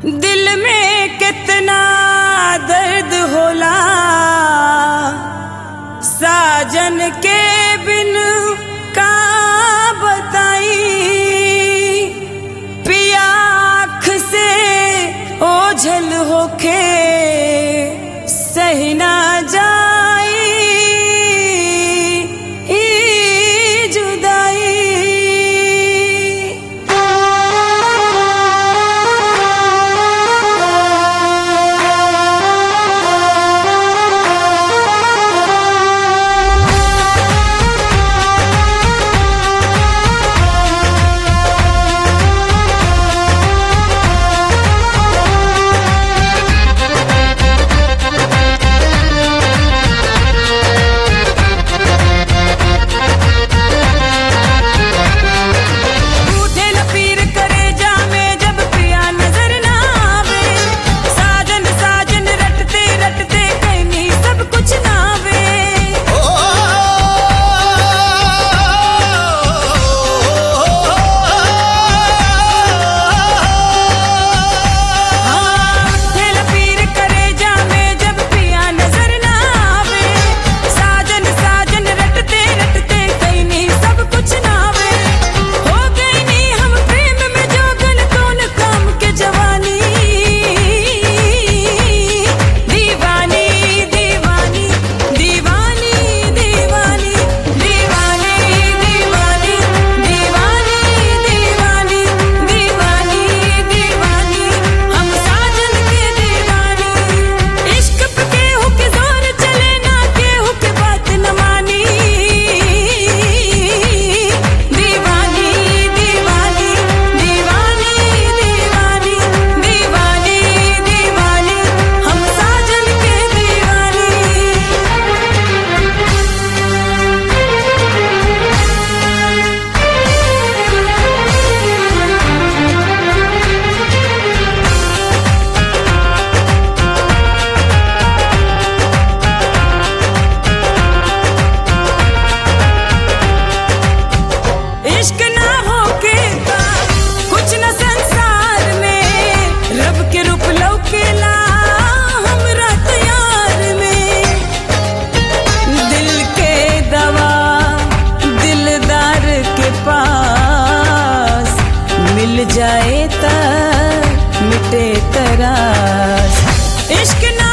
दिल में कितना दर्द होला साजन के बिन का बताई पिया आँख से ओझल होके सही ना जाई ई जुदाई उठे पीर करे जामे जब पिया नजर ना आवे साजन साजन रटते रटते कहीं सब कुछ ना आवे हाँ, उठे पीर करे जामे जब पिया नजर ना आवे साजन साजन रटते रटते कहीं सब कुछ ना आवे हो गई नी हम प्रेम में जोगन कौन काम के जवानी दीवानी दीवानी दीवानी दीवानी दीवानी दीवानी दीवानी दीवानी दीवानी दीवानी हम साजन के दीवानी इश्क पे केहू के जोर चले ना केहू के बात न मानी दीवानी दीवानी दीवानी दीवानी दीवानी दीवानी हम साजन के दीवानी इश्क ना होके का कुछ न संसार में रब के रूप लौकेला हमरा तैयार में दिल के दवा दिलदार के पास मिल जाए त मिटे तरास इश्क ना